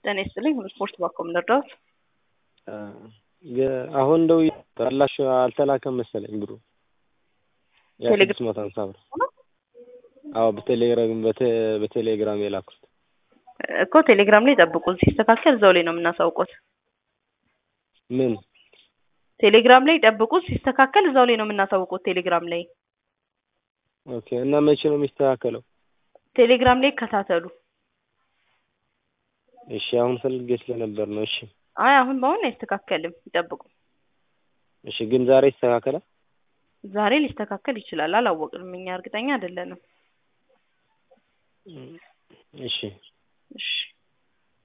ጤና ይስጥልኝ ሁሉ ስፖርት ባኮም ልርዳዎት? አሁን እንደው አላሽ አልተላከም መሰለኝ ብሩ ያ ስድስት መቶ ሀምሳ ብር አዎ በቴሌግራም በቴሌግራም የላኩት እኮ ቴሌግራም ላይ ጠብቁን ሲስተካከል እዛው ላይ ነው የምናሳውቆት ምን ቴሌግራም ላይ ጠብቁን ሲስተካከል እዛው ላይ ነው የምናሳውቆት ቴሌግራም ላይ ኦኬ እና መቼ ነው የሚስተካከለው ቴሌግራም ላይ ይከታተሉ እሺ አሁን ፈልጌ ስለነበር ነው እሺ አይ አሁን በአሁን አይስተካከልም ይጠብቁ እሺ ግን ዛሬ ይስተካከላል ዛሬ ሊስተካከል ይችላል አላወቅንም እኛ እርግጠኛ አይደለንም እሺ እሺ